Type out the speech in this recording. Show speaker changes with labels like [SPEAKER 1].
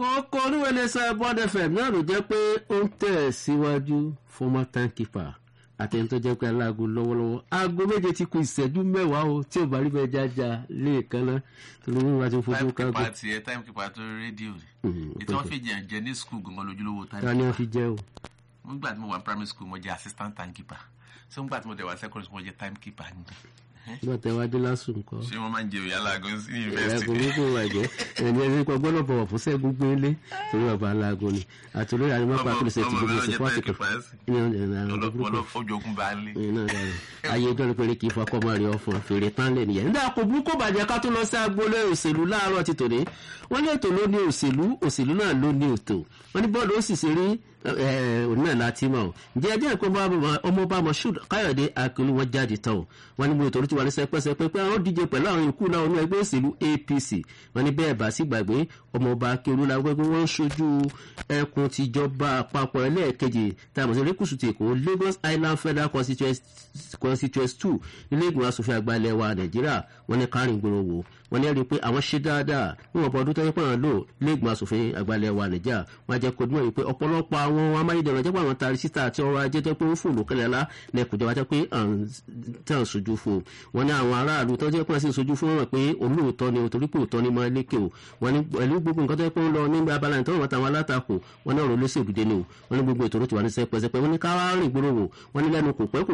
[SPEAKER 1] kókó oníwẹ̀lẹ́sẹ̀ bond fm náà ló jẹ́ pé ó ń tẹ̀ síwájú former timekeeper àtẹni tó jẹ́ pé aláàgó lọ́wọ́lọ́wọ́ aago méje ti kù ìṣẹ́jú mẹ́wàá o tí ò bá rí bẹ́ẹ̀ jájà lẹ́ẹ̀kan náà torí wọn bá ti fojú kágò.
[SPEAKER 2] timekeeper tiẹ̀ timekeeper tó rédíò ni ètò wọn fi jẹ́ jẹ́ ní skul gangan lójúlówó
[SPEAKER 1] ta ni wọn fi jẹ́ o.
[SPEAKER 2] nígbà tí mo wà ní primary school mo jẹ́ assistant timekeeper so nígbà tí mo dẹ̀ wá secondary school mo jẹ́ timekeeper níbẹ̀
[SPEAKER 1] nígbà tí wàá dé lásùn nǹkan.
[SPEAKER 2] ṣé wọn máa ń jẹ òyà aláàgọ sí
[SPEAKER 1] ẹ̀rọ
[SPEAKER 2] yunifásitì
[SPEAKER 1] kò bàjẹ́ ẹni ẹni kan gbọ́dọ̀ bọ̀wọ̀ fún sẹ́gun gbélé torí bàbá aláàgọ ni àti olórí àdìmọ́ pa kí ló ṣe ti gbogbo ìsìnkú àtìkù
[SPEAKER 2] ojogun bá lé
[SPEAKER 1] ayé ọjọ́ ní péré kì í fọkọ́ mọ́ rí ọ̀fun fèrè tán lè nìyẹn. nígbà kò burú kò bàjẹ́ ká tó lọ sí agboolé òṣèlú láàárọ̀ ti tòní wọ́n ní ètò ló ní òṣèlú òṣèlú náà ló ní ètò wọ́n ní bọ́ọ̀lù ó sì ṣe rí òun náà láti mọ̀ ọ́ ǹjẹ́ ẹjẹ́ ìpín ọmọọba moshood káyọ̀dé akílú wọn jáde tán o wọ́n ní mo ètò orúkọ wà ní sẹpẹ́sẹpẹ́ pé àwọn díje pẹ̀lú àwọn ikú náà ní ẹgbẹ́ òṣèlú apc wọ́n ní bẹ́ẹ̀ bá sí gbàgbé ọmọọba akílú la gbẹ́gbẹ́ wọ́n ń ṣojú ẹkùn tìjọba àpapọ̀ ẹlẹ́ẹ̀kejì tá a mọ̀ sí erékùsù ti èkó lagos island federal constituency two ilé ìgbìmọ̀ asòfin àgbà ilẹ̀ wa nàìjíríà wọ́n ní kárìn gbòòrò wò wọ́n ní rí i pé àwọn ṣe dáadáa níwọ̀n bọ̀ ọdún tó yẹ pé àwọn lò ilé ìgbìmọ̀ asòfin àgbà ilẹ̀ wa nàìjíríà wọ́n á jẹ́ kó dúnmọ̀ yìí pé ọ̀pọ̀lọpọ̀ àwọn amáyédẹrùn jẹ́ pé àwọn tari síta àti ọrọ̀ ajé jẹ́ pé ó fòlò kẹlẹ́lá lẹ́kùnjọba jẹ́ pé tàn sojú fún wọn ní àwọn aráàlú tó jẹ́ pé wọ́n sì sojú fún wọn pé olóòótọ́ ni torí pé òótọ́ ni mọ́ lékè o wọn ní pẹ̀lú gbogbo nǹkan tó yẹ pé ń lọ nígbà abala ìtọ́wọ̀n wọn táwọn alátakò wọn ní ọ̀rọ̀ olóṣèlú dé ni o wọn ní gbogbo ètò tó ti wà ní sẹpẹsẹpẹ wọn ní káwá rìn gbòòrò wò wọn ní lẹ́nu kò pẹ́ kò